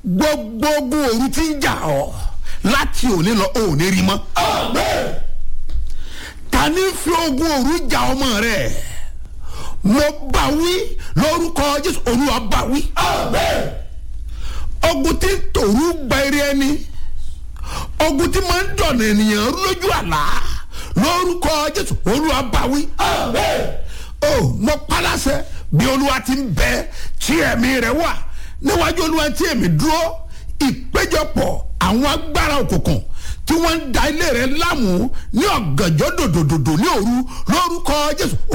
gbogbo ogun òru tí ń jà ọ́ láti òní lọ ò ní rí mọ́. ta ni fi ogun òru jà ọmọ rẹ̀ mo bá wí lórúkọ jésù olúwa bá wí. ogun tí ń tòru gba eré ẹni ogun tí máa ń dọ̀nà ènìyàn lójú àlá lórúkọ jésù olúwa bá wí. o mo paláṣẹ bí olúwa ti ń bẹ tí ẹ̀mí rẹ̀ wà níwájú olúwa tí èmi dúró ìpéjọpọ̀ àwọn agbára òkùnkùn tí wọ́n ń da ilé rẹ̀ láàmú ní ọ̀gànjọ́ dòdòdòdò ní òru lórúkọ jésù